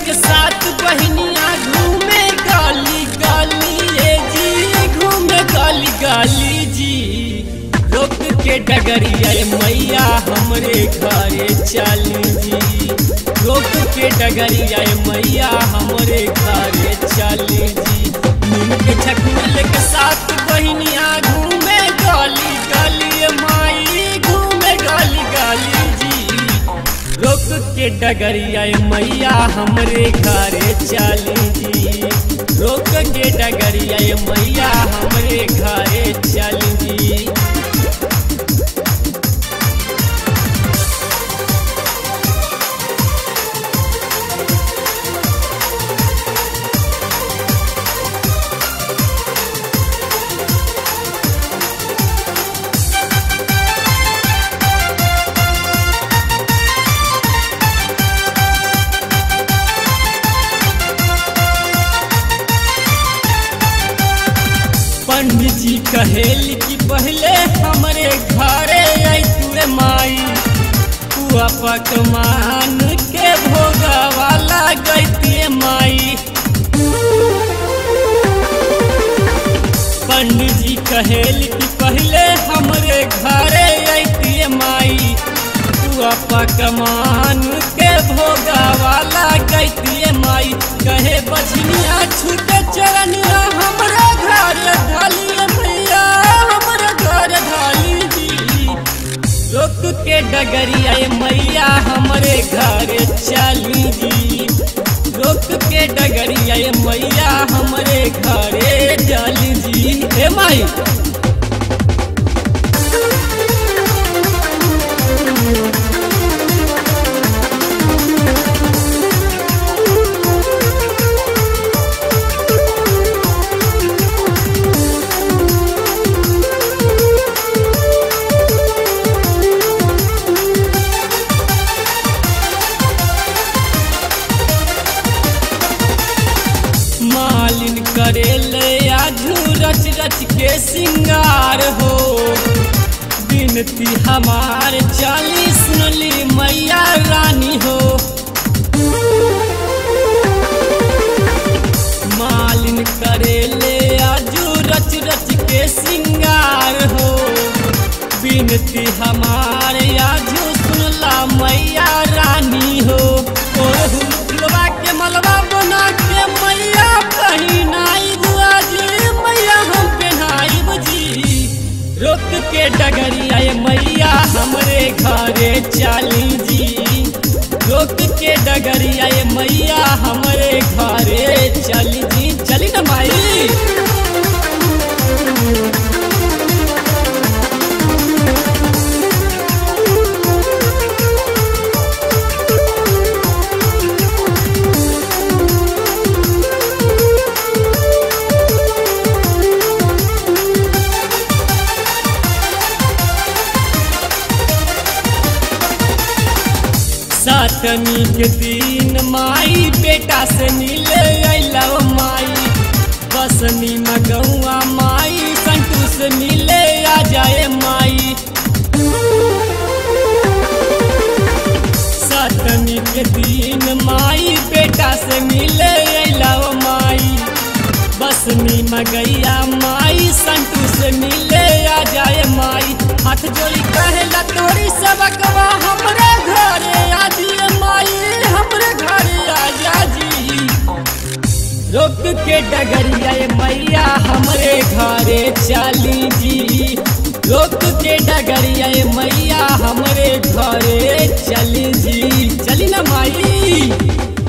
लेके साथ बहनिया घूमे गाली गाली ए जी घूमे गाली गाली जी रोक के डगरिया ए मैया हमरे घरे चली जी रोक के डगरिया ए मैया हमरे घरे चली जी नीम के छकुआ लेके साथ बहनिया घूमे गाली गाली ए माई घूमे गाली गाली जी रोक के डगरिया ए मैया हमरे घरे चली जी रोक के डगरिया ए मैया हमरे घरे चली जी पंडित जी कहेल कि पहले हमरे घरे आई तुरे माई पुआ पकवान के भोगा वाला गईतिए माई पंडित जी कहेल कि पहले हमरे घरे आई माई पुआ पकवान के भोगा वाला गईतिए माई कहे बछनिया छूटे चरनिया हमरा घर ढाली भैया हमरा घर ढाली जी रोक के डगरिया ए मैया हमरे घर चली जी रोक के डगरिया ए मैया हमरे घरे चली जी ए माई मालिन करेले आजू रच रच के सिंगार हो बिनती हमार चालीस नली मैया रानी हो मालिन करेले आजू रच रच के सिंगार हो बिनती हमार आजू सुनला मैया रानी हो ओहु फुलवा के मलबा बना के मैया पहिनाई बुआ जी मैया हम पहनाई जी रोक के डगरिया ए मैया हमरे घरे चली जी रोक के डगरिया ए मैया हमरे घरे चली जी चली ना माई सातनी के दिन माई बेटा से मिले अला माई बसनी मगौआ माई संतू से मिले आ जाए माई सातनी के दिन माई बेटा से मिले अला माई बसनी मगैया माई संतू से मिले आ जाए माई हाथ जोड़ी कहेला तोरी सबकवा हमरे घरे आ जिए माई हमरे घरे आ जा जी रोक के डगरिया ए मैया हमरे घरे चली जी रोक के डगरिया ए मैया हमरे घरे चली जी चली ना माई